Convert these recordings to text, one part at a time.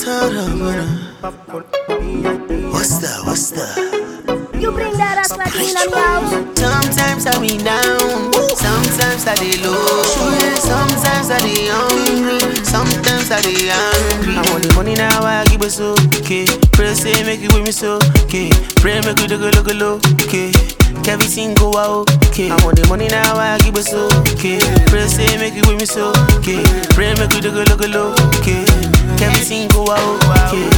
What's that? What's that? You bring that ass like in on the house. Sometimes I be down, sometimes I dey low, sometimes I dey hungry, sometimes I dey angry. I want the money now, I give it so okay. Pray say make it with me so okay. Pray make it go look low okay. Everything go out okay. I want the money now, I give it so okay. Pray say make it with me so okay. Pray make it go look low okay. Everything go out okay.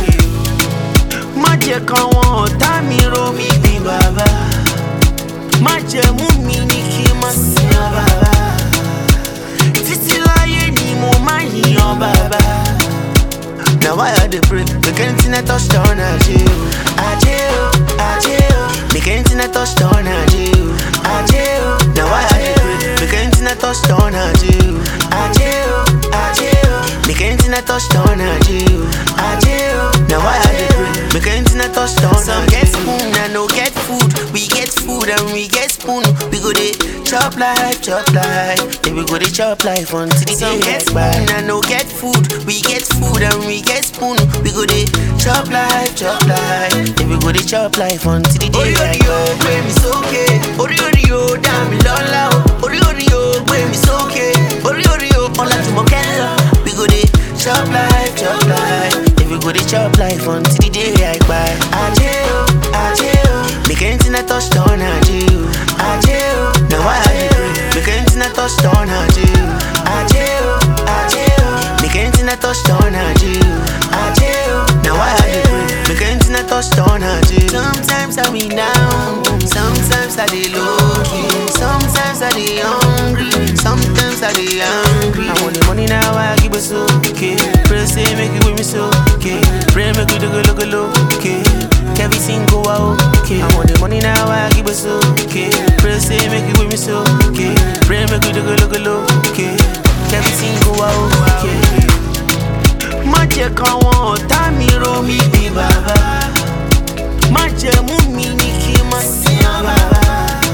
Má jẹ́ káwọn ọ̀tá mi rò mí bí bàbá. Má jẹ́ mú mi ní kí n má sin ọ bàbá. Títí láyé ni mo máa yìnyàn bàbá. Na why I dey pray make anything I touch turn ajé o. Ajé o, ajé o. Make anything I touch turn ajé o. Ajé o. Na why I dey pray make anything I touch turn ajé o. Ajé o, ajé o. Make anything I touch turn ajé o. Ajé o. Na why I dey pray make anything I touch turn ajé o. Some get spoon and no get food. We get food and we get spoon. We go dey chop life, chop life. Then we go dey chop life until the day get spoon and no get food. We get food and we get spoon. We go dey chop life, chop life. Then we go dey chop life until the day get spoon. gbé mi sókè, orí orí o dá mi lọ́lá o. Orí orí o gbé mi sókè, orí orí o ọlá jùmọ̀ kẹ́lá. We go dey chop life, chop life. Then we go dey chop life until the day I kpai. Ajé o, ajé o. Make anything I touch turn ajé o. Ajé o. Na why I dey pray. Make anything I touch turn ajé o. Ajé o, ajé o. Make anything I touch turn ajé o. Ajé o. Na why I dey pray. Make anything I touch turn ajé o. Sometimes I be down, sometimes I dey low key, sometimes I dey hungry, sometimes I dey angry. I want the money now, I give it so okay. Pray say make it with me so okay. Pray make it go look low okay. Everything go out okay. I want the money now, I give it so okay. Pray say make it with me so okay. Pray make it go look low okay. Everything go out okay. Má jẹ́ káwọn ọ̀tá mi rò mí bí bàbá. Má jẹ́ mú mi ní kí n má sin ọ bàbá.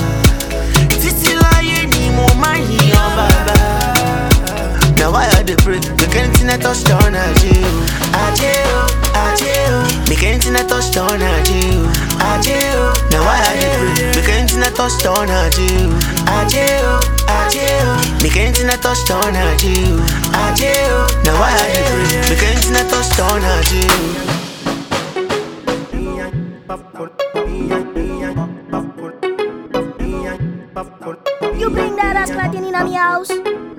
Títí láyé ni mo máa yìnyàn bàbá. Na why I dey pray make anything I touch turn ajé o. Ajé o, ajé o. Make anything I touch turn ajé o. Ajé o. Na why I dey pray make anything I touch turn ajé o. Ajé o, ajé o. Make anything I touch turn ajé o. Ajé o. Na why I dey pray make anything I touch turn ajé o. You bring that ass like in on the house.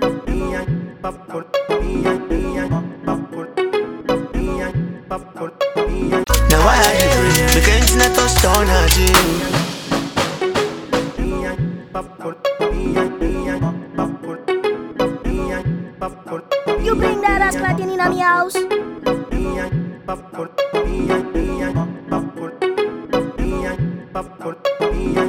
Na why I dey pray make anything I touch turn ajé o. You bring that ass like in on the house.